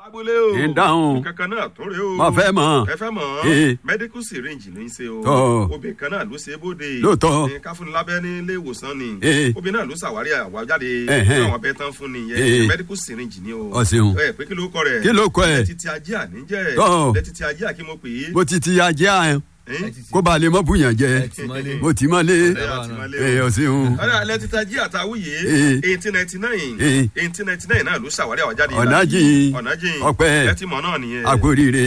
abúlé o ń dáhùn. kankan náà tó rè o Mo fẹ́ mọ̀. ẹ fẹ́ mọ̀ Ee. medical syringe ló ń ṣe o Tọ́. obìnrin kan náà ló ṣe é bóde Lóòótọ́. Ní káfíńni lábẹ́ ní ilé ìwòsàn ni Ee. obìnrin náà ló ṣàwárí àwájáde Ẹ̀hẹ́n. fún àwọn abẹ́ tán fún ni Ee. yẹn medical syringe ni o Ọ ṣeun. ẹ pé kí ló kọ rẹ̀ Kí ló kọ ẹ̀? títí ajé àníjẹ́ Tọ́. lẹ́títí ajé àkí mo pè é bó ti ti ajé àyàn Ẹ́n? kó ba lè mọ bùyàn jẹ Ẹtìmọ́lé. bó ti mọ lé Ẹ àti máa lé o. ẹ ọ ṣeun ọ̀rẹ́ alẹ́ títa jí àtàwùyé Ee. eighteen ninety nine Ee. eighteen ninety nine náà ló ṣàwárí àwájáde ọ̀nà jìn ọ̀nà jìn ọpẹ́ ẹ ti mọ̀ náà nìyẹn. àkórìíre